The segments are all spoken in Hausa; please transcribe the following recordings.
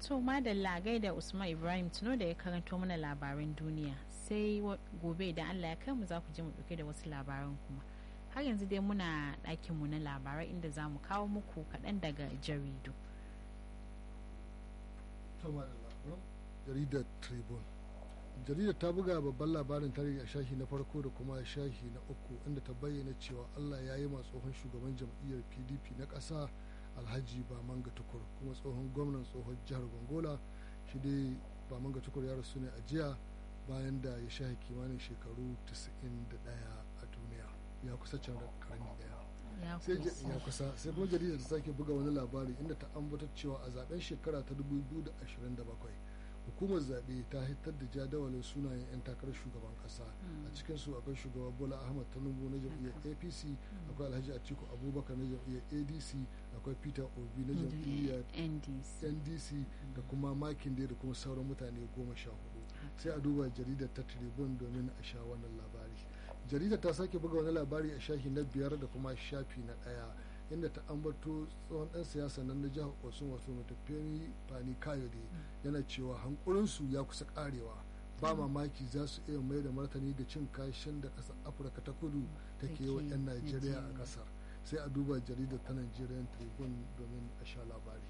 To madalla gaida Usman Ibrahim tuno da ya karanto mana labaran duniya sai gobe idan Allah ya kai mu za ku je mu dauke da wasu labaran kuma. Har yanzu dai muna ɗakinmu na labarai inda za mu kawo muku kaɗan daga jaridu. jaridar Tribune. jaridar ta buga babban labarin tarihi a shahi na farko da kuma shahi na uku inda ta bayyana cewa Allah ya yi tsohon shugaban jam'iyyar PDP na ƙasa alhaji bamanga tukur kuma tsohon gwamnan tsohon jihar gongola shi dai bamanga tukur ya rasu ne a jiya bayan da ya shahi kimanin shekaru 91 a duniya ya kusa can karni daya ya kusa sai kuma jaridar ta sake buga wani labari inda ta ambatar cewa a zaben shekara ta 2027 hukumar zaɓe ta hitar da jadawalin sunayen 'yan takarar shugaban ƙasa a cikin su akwai shugaba bola ahmad tinubu na jam'iyyar apc akwai alhaji atiku abubakar na jam'iyyar adc akwai peter obi na jam'iyyar ndc da kuma makin da kuma sauran mutane goma sha hudu sai a duba jaridar ta tribune domin a sha wannan labari jaridar ta sake buga wani labari a shafi na biyar da kuma shafi na ɗaya inda ta ambato tsohon ɗan siyasa nan na jihar osun wato matafiyani fani kayode yana cewa hankulinsu ya kusa karewa ba mamaki za su iya mai da martani ga cin kashin da ƙasar afirka ta kudu ta ke wa 'yan najeriya a ƙasar sai a duba jaridar ta nigerian tribune domin a sha labari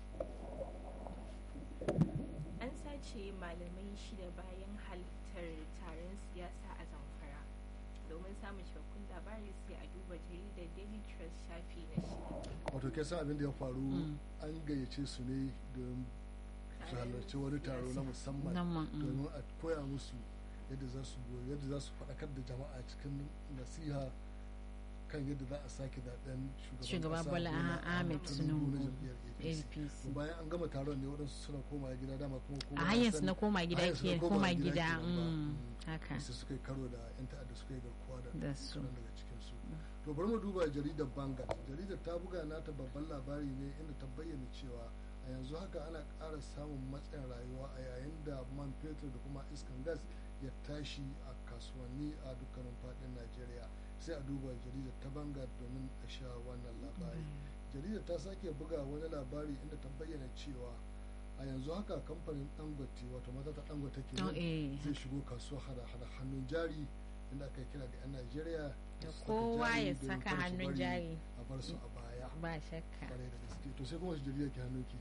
an sace malamai shida bayan halittar taron siyasa a zamfara domin samun cikakkun labari sai a duba jaridar daily trust shafi na shida wato ke san abin da ya faru an gayyace su ne don su halarci wani taro na musamman domin a koya musu yadda za su yadda za su faɗakar da jama'a cikin nasiha kan yadda za a sake zaben shugaba bola ahmed tinubu apc bayan an gama taron ne waɗansu suna koma gida dama kuma a hanyar su na koma gida ke koma gida haka sai suka yi karo da yan ta'adda suka yi garkuwa da su daga cikin su to bari mu duba jaridar bangal jaridar ta buga nata babban labari ne inda ta bayyana cewa a yanzu haka ana ƙara samun matsayin rayuwa a yayin da man fetur da kuma iskan gas ya tashi a kasuwanni a dukkanin faɗin najeriya sai a duba jaridar ta banga domin a sha wannan labari jaridar ta sake buga wani labari inda ta bayyana cewa a yanzu haka kamfanin dangote wato mata ta dangote ke zai shigo kasuwa hada hada hannun jari inda aka kira ga 'yan najeriya kowa ya saka hannun jari a bar su a baya ba shakka kwarai da gaske to sai kuma wasu jaridar ke hannunki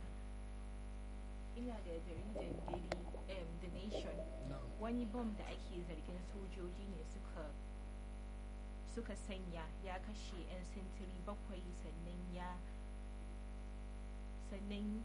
ina da jaridar daily the nation wani bom da ake zargin sojoji ne suka suka sanya ya kashe 'yan sintiri bakwai sannan ya sannan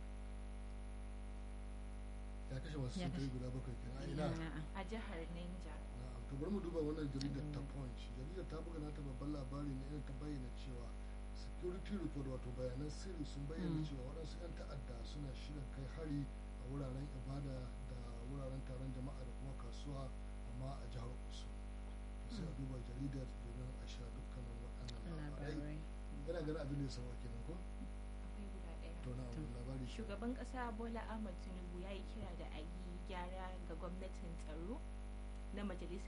ya kashe wasu sintiri guda bakwai kenan ina a jihar Niger to bari mu duba wannan jaridar ta punch jaridar ta buga nata babban labari ne irin ta bayyana cewa security report wato bayanan sirri sun bayyana cewa waɗansu 'yan ta'adda suna shirin kai hari a wuraren ibada da wuraren taron jama'a da kuma kasuwa amma a jihar Osun sai a duba jaridar domin a sha dukkanin waɗannan labarai yana ganin abin da ya sama kenan ko akwai guda ɗaya to na labari shugaban ƙasa bola ahmad tinubu ya yi kira da a yi gyara ga gwamnatin tsaro na majalisar